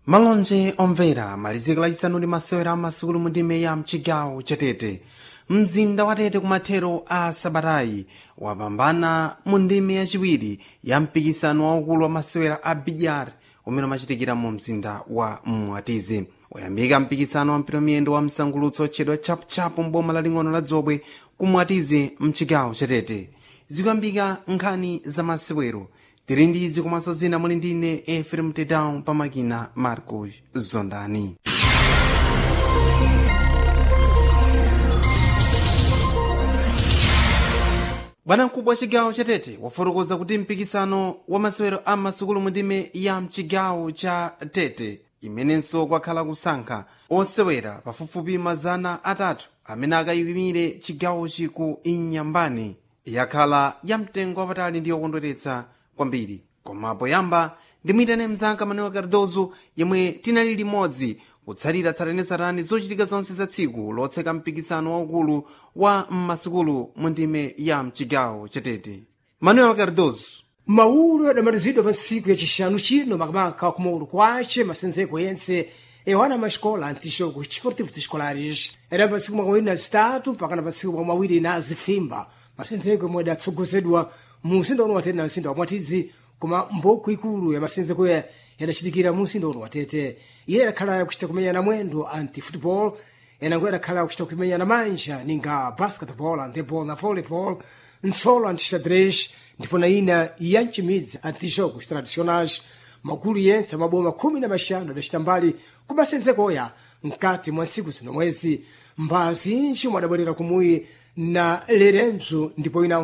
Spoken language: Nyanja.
malonje omvera maliziko lachisanu ndi masewera amasukulu mu ndime ya mchigawo chatete mzinda wa tete kumathero a sabatayi wapambana mu ndime yachiwiri ya mpikisano waukulu wa masewera a bidyar umene umachitikira mu mzinda wa mwatizi wayambika mpikisano wa mpito miyendo wa msangulutso otchedwa chapuchapu mboma laling'ono la dzobwe kumwatizi mchigawo chatete zikuyambika nkhani za masewero tiri ndi izi komanso zina muli ndine efrem tedown pamakina marcos zondani bwanamkubwa wa chigawo chatete wafotokoza kuti mpikisano wa masewero a masukulu mu ndime ya mchigawo cha tete imenenso kwakhala kusankha osewera pafupifupi mazana atatu amene akayimire chigawochi ku inyambani yakhala ya mtengo wapatali ndi yokondweretsa kwambiri koma poyamba ndimuyitane mzanga manuel cardozo yemwe tinali limodzi kutsatira tsatanetsatane zochitika zonse za tsiku lotseka mpikisano waukulu wa mmasukulu mu ndime ya mchigawo chatete manuel cardozo mawulo adamalizidwa pa ntsiku yacixanu chino makamaka kumaulu kwace masenzeko yense ewana mascola antixogo desportivos escolares era pa ntsiku makumi na zitatu mpaka na pa ntsiku makumi awiri na zifimba masenzeko yomwe adatsogozedwa mu mzinda uno watete na mzinda wa mwatizi koma mboko ikulu ya masenzeko ya yadachitikira mu mzinda uno watete iye adakhala yakuchita kumenyana mwendo anti football enango adakhala yakuchita kumenyana manja ninga basketball handeball na volleyball nsolo antixadrex ndipo na ina ya mcimidzi antijogos tradicionais magulu yense maboma khumi na maxanu adacita mbali ku masenzekoya mkati mwa ntsiku zino mwezi mbazi nci mwadabwerera kumuyi na leremzo ndipo ina